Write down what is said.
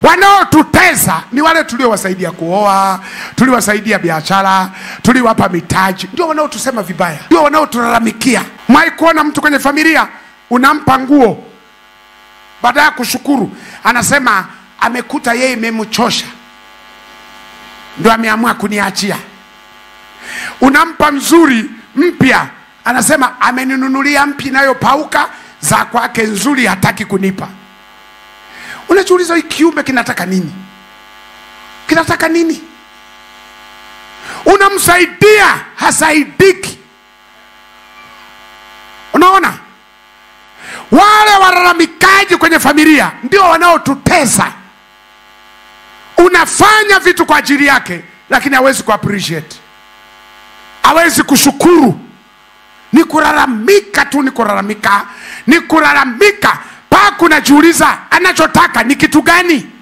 wanaotutesa ni wale tuliowasaidia kuoa, tuliwasaidia biashara, tuliwapa mitaji, ndio wanaotusema vibaya, ndio wanaotulalamikia. Mwai kuona mtu kwenye familia unampa nguo, baada ya kushukuru anasema amekuta yeye imemchosha, ndio ameamua kuniachia. Unampa mzuri mpya, anasema ameninunulia mpya inayopauka, za kwake nzuri hataki kunipa. Unajiuliza, hii kiumbe kinataka nini? Kinataka nini? Unamsaidia hasaidiki. Unaona, wale walalamikaji kwenye familia ndio wanaotutesa. Unafanya vitu kwa ajili yake, lakini hawezi ku appreciate, hawezi kushukuru. Ni kulalamika tu, ni kulalamika, ni kulalamika mpaka unajiuliza anachotaka ni kitu gani?